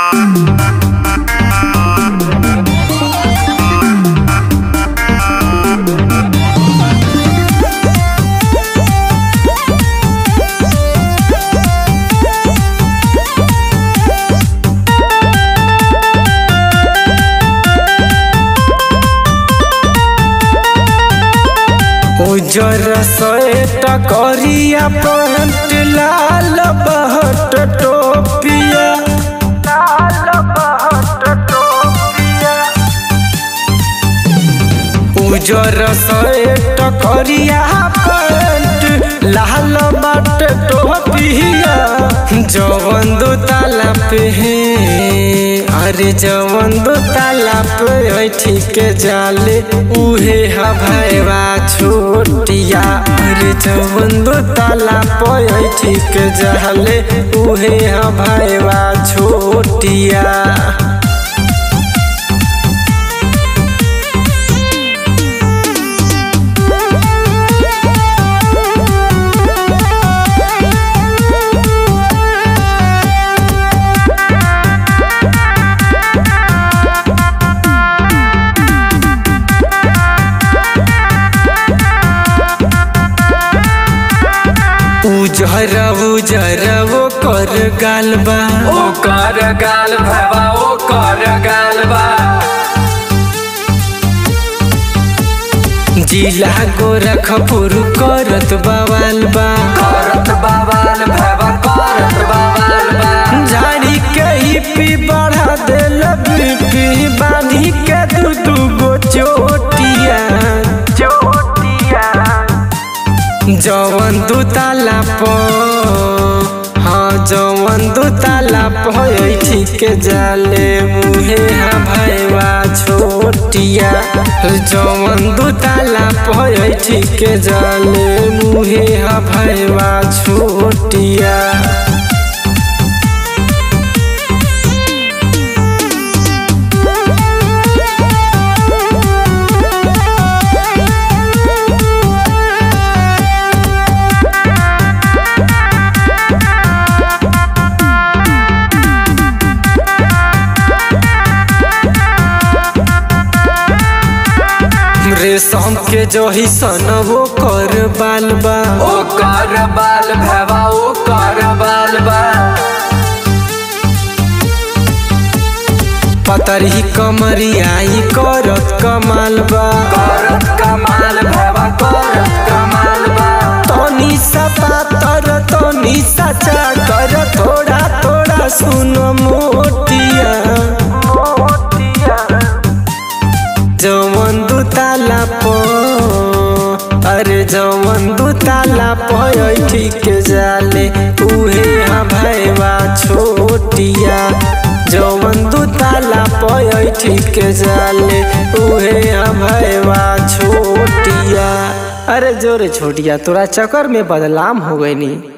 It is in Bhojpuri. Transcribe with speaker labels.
Speaker 1: उजर सैट करिया पैंट लाल बहट टोपिया लाल बहट टोपिया उजर सैट करिया पैंट लाल बट टोपिया जवन दो ताला पे है अरे जवन दो ताला पे ऐठी के जाले उहे हभाइवा छोटिया अरे जवन दो ताला पे ऐठी के जाले उहे हभाइवा छोटिया उजर उजर वो कर गाल बा
Speaker 2: ओकर गाल भवा ओकर गाल बा
Speaker 1: जिला गोरखपुर करत बवाल बा
Speaker 2: करत बवाल भवा करत बवाल बा
Speaker 1: झाड़ी के ही पी बढ़ा देल बीपी बांधी के दू दू गो चोटिया चोटिया जवन दू ताला प हाँ जवन दू ताला प ठीक के जाले मुहे हाँ भैया छोटिया जवन दू ताला प ठीक के जाले मुहे हाँ भैया छोटिया रेशम के जही सन वो कर बाल बा
Speaker 2: ओकर बाल भवा ओकर बाल बा
Speaker 1: पतरी कमरियाई करत कमाल बा
Speaker 2: करत कमाल भवा करत कमाल बा
Speaker 1: तनी सा पातर तनी सा चाकर थोड़ा थोड़ा सुन मोटिया जवन दू ताला प अरे जवन दू ताला प ठीक जाले उहे हाँ भैया छोटिया जवन दू ताला प ठीक जाले उहे हाँ भैया छोटिया अरे जोरे छोटिया तोरा चक्कर में बदलाम हो गई नी